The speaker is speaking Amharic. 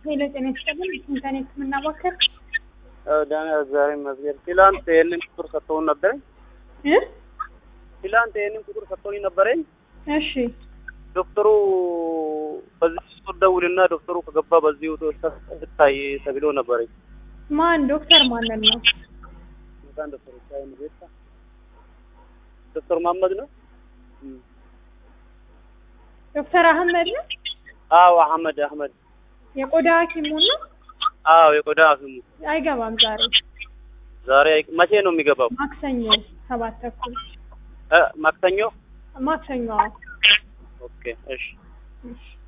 ሄሎ ጤና ይስጥልን ኢንተርኔት ህክምና ማዕከል ዳና እግዚአብሔር ይመስገን። ትላንት ይህንን ቁጥር ሰጥተውን ነበረኝ። እ ትላንት ይህንን ቁጥር ሰጥተውኝ ነበረኝ። እሺ ዶክተሩ በዚህ ቁጥር ደውልና ዶክተሩ ከገባ በዚህ ስታይ ተብሎ ነበረኝ። ማን ዶክተር ማንን ነው? መካን ዶክተር ሳይን ቤታ ዶክተር መሀመድ ነው። ዶክተር አህመድ ነው? አዎ አህመድ አህመድ። የቆዳ ሐኪሙ ነው? አዎ የቆዳ ሐኪሙ አይገባም ዛሬ ዛሬ አይ- መቼ ነው የሚገባው? ማክሰኞ ሰባት ተኩል እ ማክሰኞ። ማክሰኞ አዎ። ኦኬ እሺ እሺ